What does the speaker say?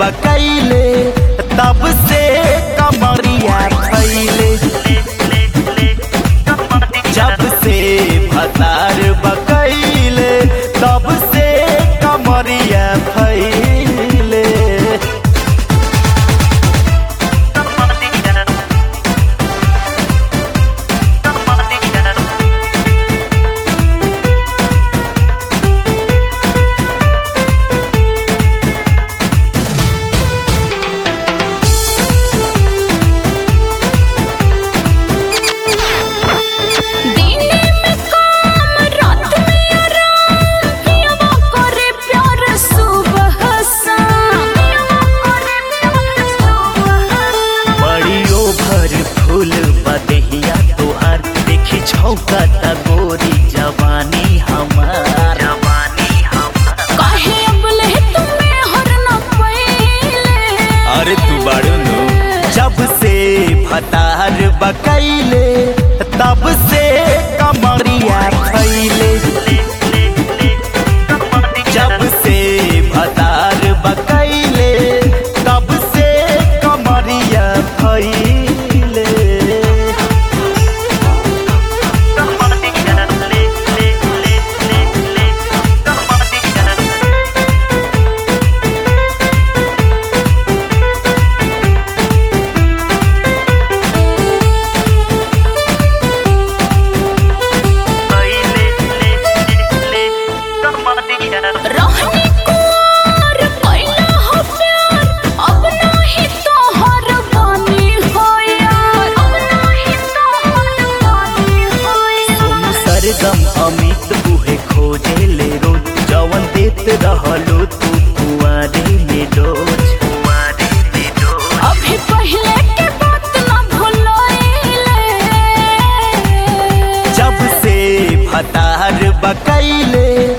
बकैले तब से कमरिया फैले जब से भतार बकैले तब से कमरिया फैले दीने में काम रात में आराम पियवा करे प्यार सुबह शाम पियवा करे प्यार सुबह शाम बड़ी ओभर फूल बदहिया तोहार देखी छौका गोरी जवानी हमार जवानी हमार काहे अबले तुम्हें हर न पहिले अरे तू बाड़ू नु जब से भतार बकैले तब से कमरिया फैले जब से भतार बकैले तब से कमरिया फैले रहनी कुंवर कैला हो प्यार अब नाही तोहर बानी हो यार अब नाही तोहर बानी हो सोनू यार सरगम अमित उहे खोजे ले रोज जवन देत रहलो तू कुआरे में डोज कुआरे में डोज अभी पहले के बात न भुलाइले जब से भतार बकैले